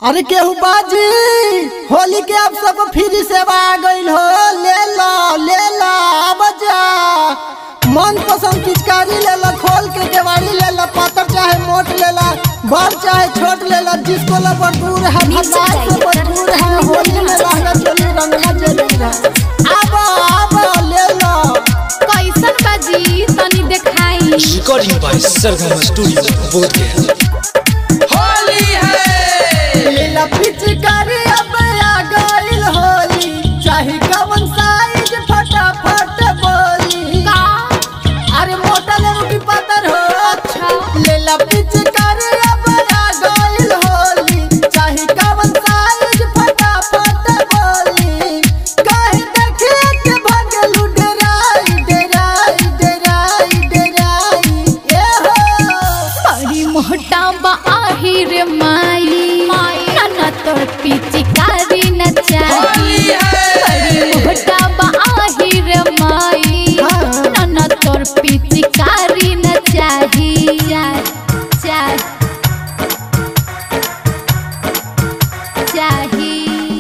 अरे केहू बाजी होली के अब सब फ्री सेवा आ गईल हो ले ला ले ला अब जा मन पसंद पिचकारी ले ला खोल के केवाड़ी ले ला पातर चाहे मोट ले ला बड़ चाहे छोट ले ला जिसको ला दूर है भंडार से दूर है होली में रहना चली रंगना चली है अब अब ले ला कैसन बाजी तनी देखाई recording by Sargama Studio, Bodhgaya. Holi है ले ला पिचकारी अब आ गईल होली चाहे कवन साइज फटाफट बोली का अरे मोटा लेबू की पातर हो अच्छा ले ला पिचकारी अब आ गईल होली चाहे कवन साइज फटाफट बोली काहे देखे के भगलू डराई डराई डराई डराई ए हो बड़ी मोटा बा आहिर माई नाना तोर पिचकारी न होली चाही बड़ी है मोटा बा आहिर माई हाँ। नाना तोर पिचकारी न चाही चाही चाही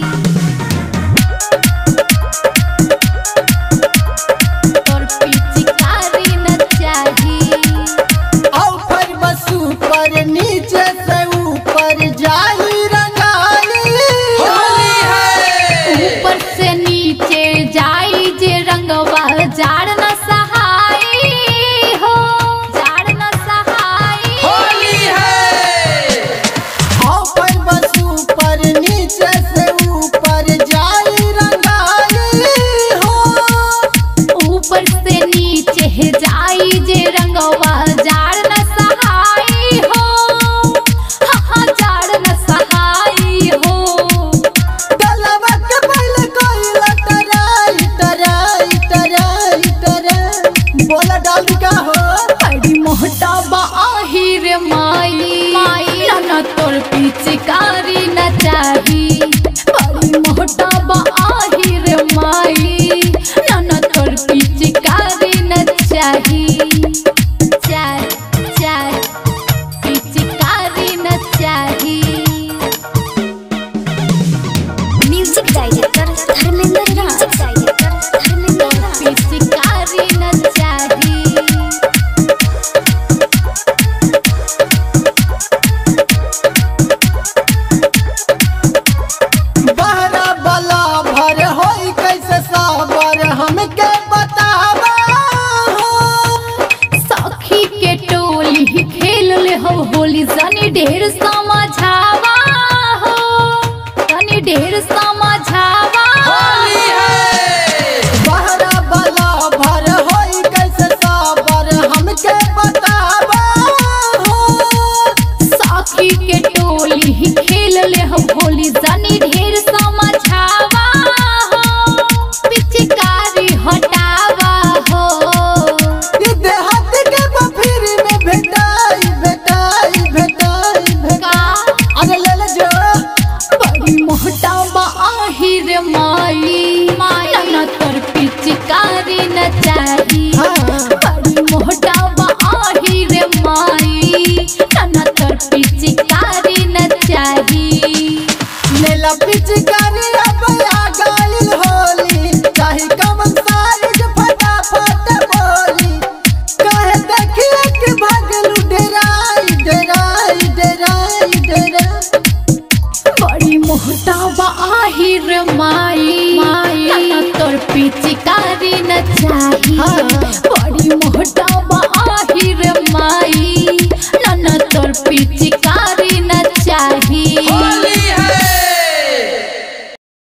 तोर पिचकारी न चाही ऊपर बस ऊपर नीचे से ऊपर जाई रंगाई होली है ऊपर से नीचे जाई जे रंगवा जाड़ न सहाई हो जाड़ न सहाई होली है ऊपर बस ऊपर नीचे से ऊपर जाई रंगाई हो ऊपर से नीचे जाई जे रंगवा जाड़ न सहाई हो हाँ हाँ जाड़ न सहाई हो गलवा के पहले कोई लटराई टराई टराई टराई बोला डाल का हो बड़ी मोटा बा आहिर माई नाना तोर पिचकारी न चाही बड़ी मोटा बा आहिर माई नाना तोर पिचकारी न चाही चाह चाह पिचकारी न चाही music director Dharmendra music director Dharmendra पिचकारी न चाही बहरा बला भर होई कैसे साबर हमके बतावा हो सखी के टोली खेल ले हो होली सनी ढेर समझावा हो सनी ढेर समझावा होली है बहरा बला भर होई कैसे साबर हमके बतावा हो सखी के टोली खेल ले हो होली सनी ढेर समझावा हो पिचकारी हटावा हो ये देहात के बफिर में भेटाई भेटाई भेटाई भेटाई का अरे ले ले जो बड़ी मोटा बा आहिर माई नाना तोर पिचकारी न चाही हाँ। बड़ी मोटा बा आहिर माई नाना तोर पिचकारी न चाही ले ला पिचकारी अब आ गइल होली चाहे कमन साइज फटाफट बोली कहे देखिए कि भगलू डराई डराई डराई डराई बड़ी मोटा बा आहिर माई नाना तोर पिचकारी न चाही हाँ। बड़ी मोटा बा आहिर माई नाना तोर पिचकारी